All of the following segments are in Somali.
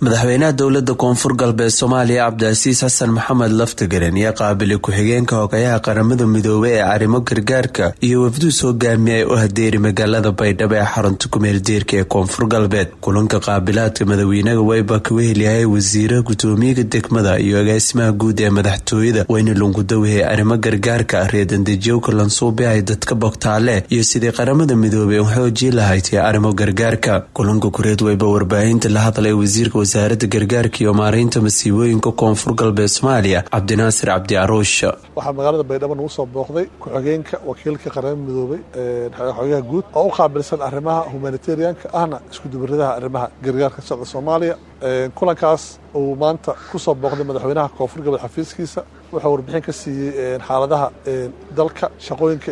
madaxweynaha dowlada koonfur galbeed soomaaliya cabdicasiis xasan maxamed laftagaren ayaa qaabilay ku-xigeenka hogayaha qaramada midoobey ee arrimo gargaarka iyo wafduu soo gaamiyay u hadeeri magaalada baydhabo ee xarunta kumeeldeerka ee koonfur galbeed kulanka qaabilaadka madaxweynaha wayba kaga helyahay wasiira gudoomiyaga degmada iyo agaasimaha guud ee madaxtooyada weyne lungudawihe arrimo gargaarka reedandejiyowka lansuube ay dadka bogtaale iyo sidii qaramada midoobey u xoojii lahayd ee arrimo gargaarka kulanka kureed wayba warbaahinta la hadlay wasiirka wasaaradda gargaarka iyo maareynta masiibooyinka koonfur galbeed soomaaliya cabdinaasir cabdi caruush waxaa magaalada baydhabo nagu soo booqday ku-xigeenka wakiilka qaramada midoobey xogayaha guud oo u qaabilsan arrimaha humanitarianka ahna iskudubaradaha arrimaha gargaarka socda soomaaliya kulankaas uu maanta ku soo booqday madaxweynaha koonfur galbeed xafiiskiisa wuxuu warbixin ka siiyey xaaladaha dalka shaqooyinka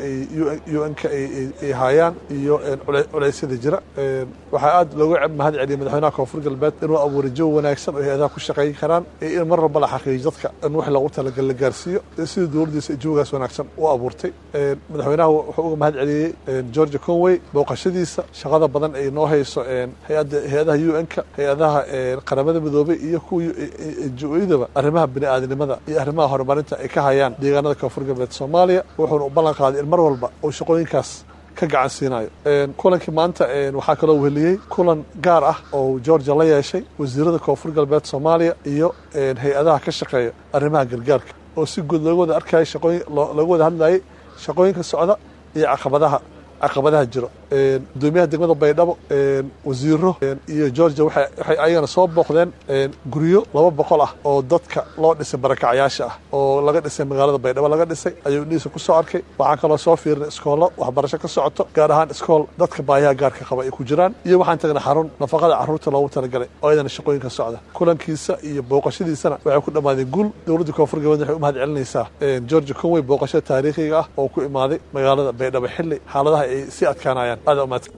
u n-ka ay haayaan iyo culeysyada jira waxaa aad looga mahad celiyay madaxweynaha koonfur galbeed inuu abuuray jawi wanaagsan oo hay-adaha ku shaqeyn karaan iyo in mar walba la xaqiijiyo dadka in wix loogu talagal la gaarsiiyo sidii dowladdiisa jawigaas wanaagsan u abuurtay madaxweynaha wuxuu uga mahad celiyey georgia conway booqashadiisa shaqada badan ay noo hayso hay-adaha u n-ka hay-adaha qaramada midoobey iyo kuwa jo-yadaba arrimaha bini-aadinimada iyo arrimaha horumarinta ay ka hayaan deegaanada koonfur galbeed soomaaliya wuxuuna u ballan qaaday in mar walba uu shaqooyinkaas ka gacan siinayo kulankii maanta waxaa kaloo weheliyey kulan gaar ah oo georgia la yeeshay wasiirada koonfur galbeed soomaaliya iyo hay-adaha ka shaqeeya arrimaha gargaarka oo si guud looga wada arkayay shaqooyin looga wada hadlayay shaqooyinka socda iyo caqabadaha caqabadaha jiro gudoomiyaha degmada baydhabo wasiiro iyo georgia waxay ayagana soo booqdeen guryo laba boqol ah oo dadka loo dhisay barakacyaasha ah oo laga dhisay magaalada baydhabo laga dhisay ayuu indhihiisa ku soo arkay waxaan kaloo soo fiirinay iskoollo waxbarasho ka socoto gaar ahaan iskool dadka baayaha gaarka qaba ay ku jiraan iyo waxaan tagnay xarun nafaqada carruurta loogu talagalay oo ayadana shaqooyinka socda kulankiisa iyo booqashadiisana waxay ku dhammaadeen guul dowladda koonfur galbeed waxay u mahad celinaysaa georgia conway booqashada taariikhiga ah oo ku imaaday magaalada baydhabo xilli xaaladaha ay sii adkaanayaan